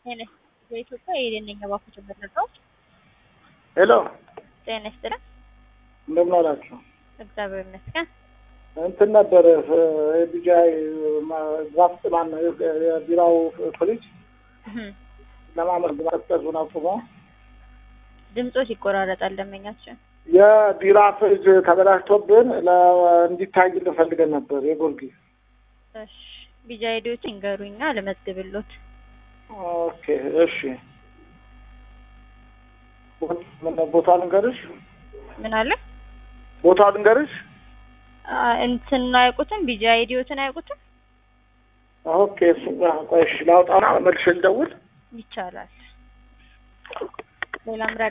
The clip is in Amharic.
ጤና በኢትዮጵያ የደነኛ ባንኮች መረጃዎች ሄሎ ጤና ይስጥልን። እንደምን ዋላችሁ? እግዚአብሔር ይመስገን። እንትን ነበር ቢጃይ ድራፍት ማን ነው የቢራው ፍሪጅ እህም፣ ለማመልክ ማቀዝቀዙን አቁሞ ድምጾች ይቆራረጣል። ደንበኛችን የቢራ ፍሪጅ ተበላሽቶብን ለ- እንዲታይልን ፈልገን ነበር የጎርጊስ እሺ፣ ቢጃ ሄዶች ይንገሩኛ ልመዝግብሎት። ኦኬ እሺ ምን ቦታ ልንገርሽ ምን አለ ቦታ ልንገርሽ አ፣ እንትን አያውቁትም? ቢጃ ሄዲዮትን አያውቁትም? ኦኬ እሱ ቆይ እሺ ላውጣና መልሼ ልደውል ይቻላል። ሌላም